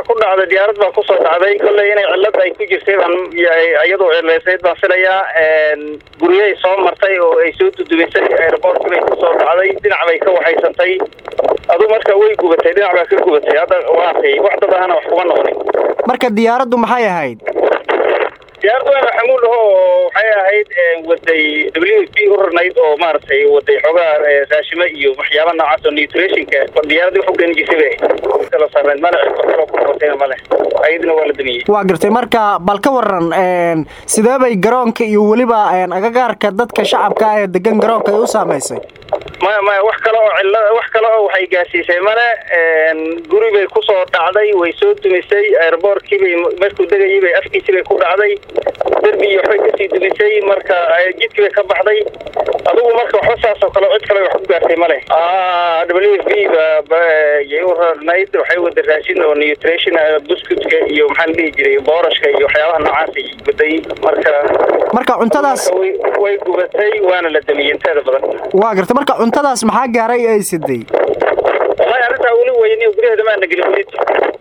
waxaa ku dhacday diyaarad baa kusoo dhacday kolley inay cillad ay ku jirtay baan iyadoo cilaysayd baan filayaa guryahay soo martay oo ay soo dudumisay airboortka bay kusoo dhacday dhinac bay ka waxaysantay adu marka way gubatay dhinac baa ka gubatay hadda waatay wax dad ahana wax kuma noqonin marka diyaaraddu maxay ahayd diyaaraddu waa xamuul aho oo waxay ahayd waday w p u rarnayd oo maaragtay waday xoogaa raashimo iyo waxyaaba noocaas oo nutritionka diyaaradda wax u keeni jirtay bay kala sarnayd male kaloo ku noqotayna male ayaduna waa la damiyey waa gartay marka bal ka waran sidee bay garoonka iyo weliba agagaarka dadka shacabka ah ee degan garoonka ay u saamaysay maya maya wax kale oo cilla wax kale oo waxay gaarsiisay male guri bay kusoo dhacday way soo dumisay airboortkii bay markuu degayay bay afkiisii bay ku dhacday derbi iyo waxbay kasii dumisay marka jidkii bay ka baxday adigu marka waxba saas oo kale cid kale wax ku gaartay male w f b bayay u rarnayd waxay wada raashin oo nutrition buskutka iyo maxaa la dhihi jiray boorashka iyo waxyaabaha noocaasay waday marka marka cuntadaas way gubatay waana la damiyey inteeda badan waa gartay marka cuntadaas maxaa gaaray ay siday wallahi arrintaa weli weyni guryaheeda maana gelin weli